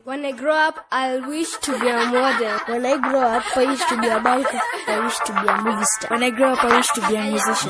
When I grow up, I wish to be a model. When I grow up, I wish to be a biker. I wish to be a movie star. When I grow up, I wish to be a musician.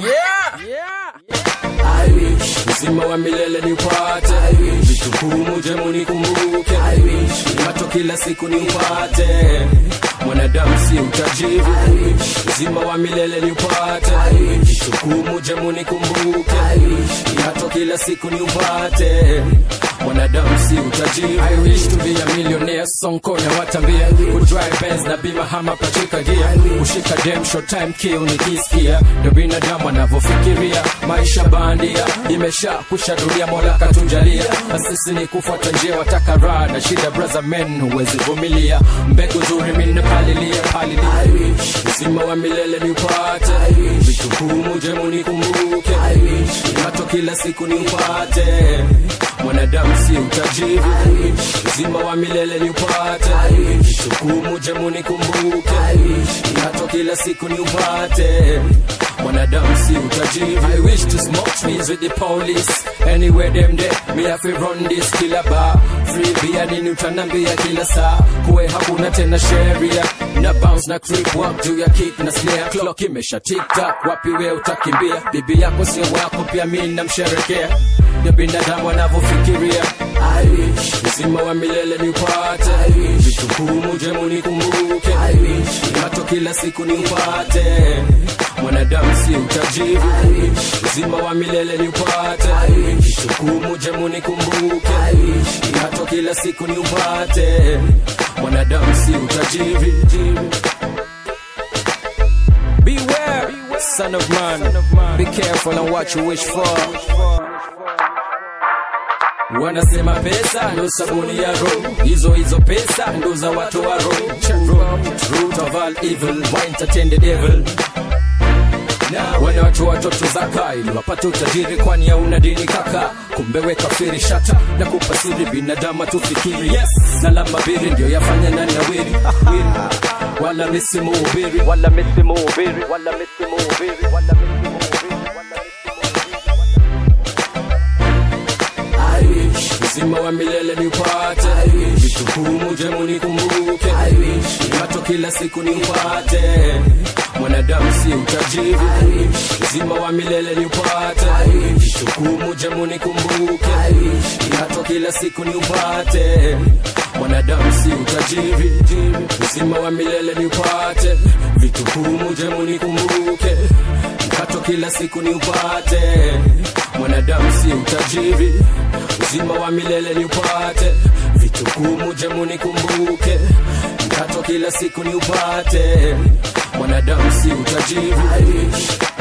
I wish uzima wa milele niupate vitukumu jemu nikumbuke macho kila siku niupate mwanadamu si utajiri uzima wa milele niupate vitukumu jemu nikumbuke macho kila siku niupate mwanadamu si utajiri I wish to be a millionaire sonko na watambia kudrive Benz na bima hama pachika gia kushika dem short time kill nikisikia ndo binadamu anavyofikiria maisha bandia imesha kushaduria mola katunjalia na sisi ni kufuata njia wataka raha na shida brother men huwezi vumilia mbegu nzuri mine palilia palilia uzima wa milele ni upate vitukumu jemu nikumbuke mato kila siku ni upate mwanadamu si utajiri uzima wa milele ni upate vitukumu jemu nikumbuke mato kila siku ni upate mwanadamu si utajiri I wish to smoke trees with the police anywhere them there me have to run this killer bar free beer nini utanambia kila saa kuwe hakuna tena sheria na bounce na creep walk juu ya kick na snare clock imesha tick tock wapi we utakimbia bibi yako sio wako pia mimi namsherekea ya binadamu anavyofikiria I wish uzima wa milele ni upate vitukumu jemu nikumbuke mato kila siku ni upate mwanadamu si utajiri uzima wa milele ni upate vitukumu jemu nikumbuke mato kila siku ni upate mwanadamu si utajiri Beware, son of man. Be careful on what you wish for. Wanasema pesa ndo sabuni ya roho, hizo hizo pesa ndo za watu wa roho. Root of all evil, why entertain the devil? Wana watu watoto zaka ili wapate utajiri, kwani hauna dini kaka. Kumbe we kafiri shata na kupa siri binadamu tufikiri yes, na la mabiri ndio yafanya nani nawiri Wiri. wala misimu ubiri wala misimu ubiri wala misimu ubiri wala misimu ubiri wala I wish uzima wa milele ni upate vitukumu jemu nikumbuke mato kila siku ni upate mwanadamu si utajiri uzima wa milele ni upate vitukumu jemu nikumbuke mato kila siku ni upate mwanadamu si utajiri uzima wa milele ni upate vitukumu jemu nikumbuke mkato kila siku ni upate mwanadamu si utajiri uzima wa milele ni upate vitukumu jemu nikumbuke mkato kila siku ni upate mwanadamu si utajiri